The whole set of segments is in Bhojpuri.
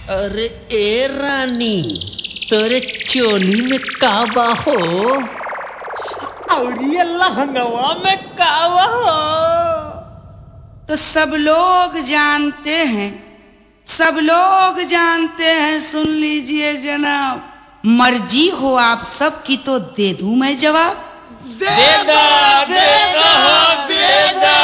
अरे ए रानी तोरे चोली में का बा हो और ये लहंगवा में कावा हो तो सब लोग जानते हैं सब लोग जानते हैं सुन लीजिए जनाब मर्जी हो आप सब की तो दे दूं मैं जवाब देगा देगा हो देगा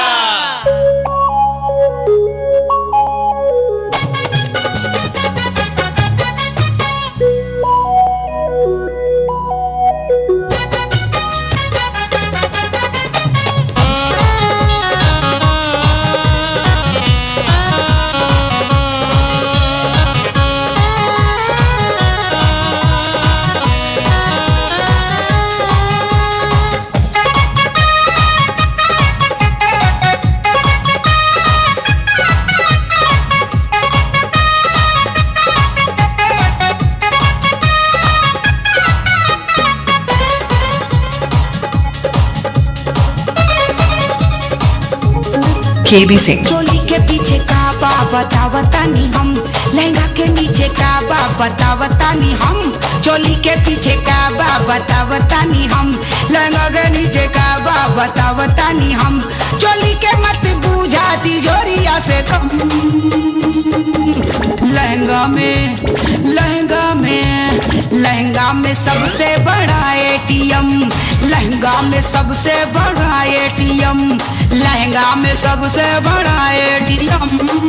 KB Singh. चोली के पीछे का बा बतावतानी हम लहंगा के नीचे का बा बतावतानी हम चोली के पीछे का बा बतावतानी हम लहंगा के नीचे का बा बतावतानी हम चोली के मत बूझा तिजोरिया से कम लहंगा में लहंगा में लहंगा में सबसे बड़ा एटीएम लहंगा में सबसे बड़ा एटीएम लहंगा में सबसे बड़ा एटीएम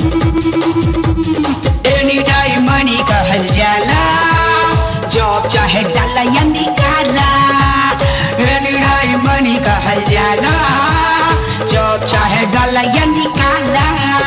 एनी टाइम मनी कहल जाला जॉब चाहे डाला या निकाला एनी टाइम मनी कहल जाला जॉब चाहे डाला या निकाला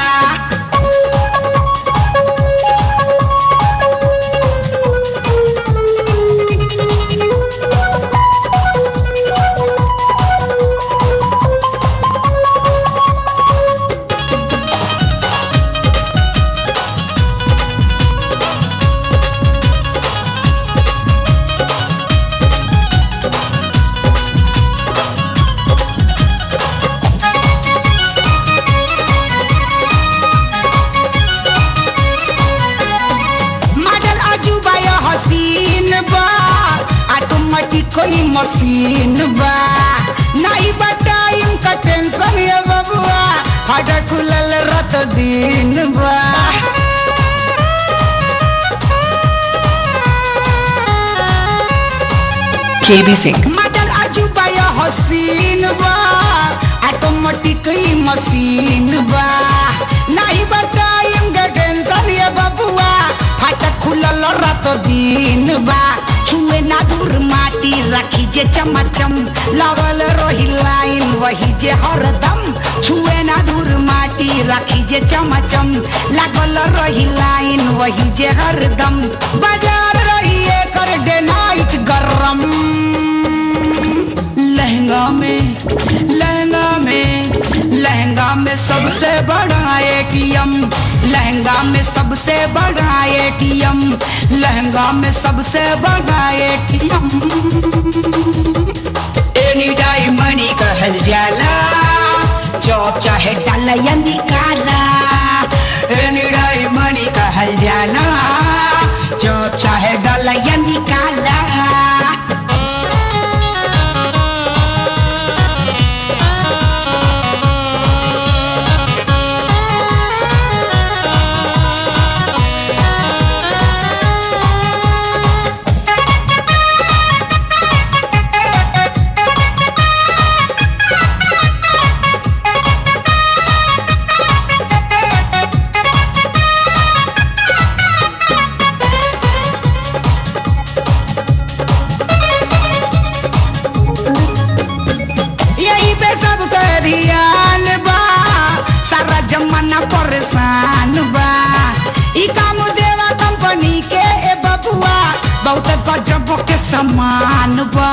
मॉडल अजूबा या हसीन बा ऑटोमेटिक कोई मशीन बा नहीं बताइम का टेंशन ये बबुआ फाटा खुलल रत दिन बा KB Singh. मॉडल अजूबा या हसीन बा ऑटोमेटिक ही मशीन बा नहीं बताइम का टेंशन ये बबुआ फाटा खुलल रत दिन बा छुए ना दूर माटी रखी जे चमचम लगल रही लाइन वही जे हरदम छुए ना दूर माटी रखी जे चमचम लागल रही लाइन वही जे हरदम बाजार रही एकर डे नाइट गरम लहंगा में लहंगा में लहंगा में सबसे बड़ा एटीएम लहंगा में सबसे बड़ा एटीएम लहंगा में सबसे बड़ा एटीएम एनी टाइम मनी कहल जाला जॉब चाहे डाला या निकाला एनी टाइम मनी कहल जाला जॉब चाहे डाला या निकाला यही पे सब करियान बा सारा जमाना परेशान बा ई काम देवा कंपनी के ए बबुआ बहुत गजब के समान बा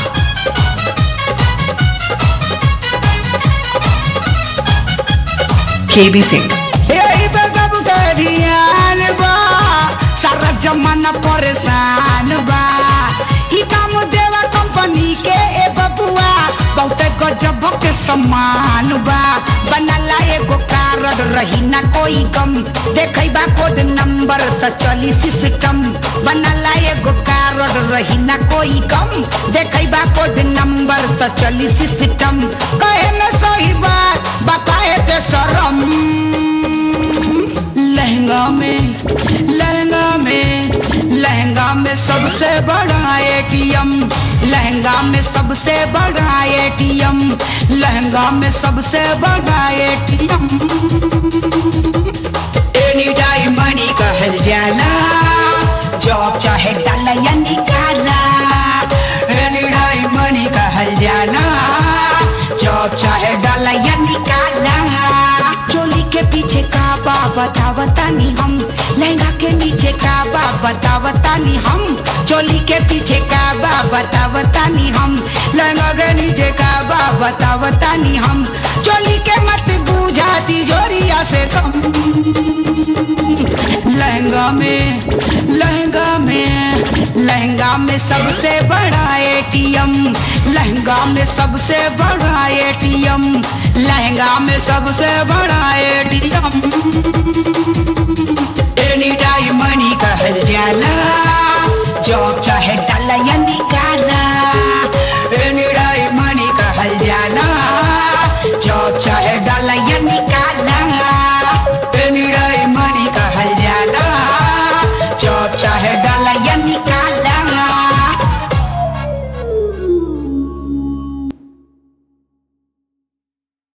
KB Singh. यही पे सब करियान बा सारा जमाना परेशान बा ई काम देवा कंपनी के ए बबुआ बहुत गजब के समान बा बनला एगो कारण रही ना कोई कम देखई बा कोड नंबर त चली सिस्टम बनला एगो कारड रही ना कोई कम देखैबा कोड नंबर त चली सिस्टम कहे में सही बात बताए के शरम लहंगा में लहंगा में लहंगा में सबसे बड़ा एटीएम लहंगा में सबसे बड़ा एटीएम लहंगा में सबसे बड़ा एटीएम एनी टाइम मनी कहल जाला जॉब चाहे डाला या निकाला एनी टाइम मनी कहल जाला जॉब चाहे डाला या निकाला चोली के पीछे का बा बतावतानी हम लहंगा के नीचे का बा बतावतानी हम चोली के पीछे का बा बतावतानी हम लहंगा के नीचे का बा बतावतानी हम चोली के मत बूझा तिजोरिया से कम लहंगा में लहंगा में लहंगा में सबसे बड़ा एटीएम लहंगा में सबसे बड़ा एटीएम लहंगा में सबसे बड़ा एटीएम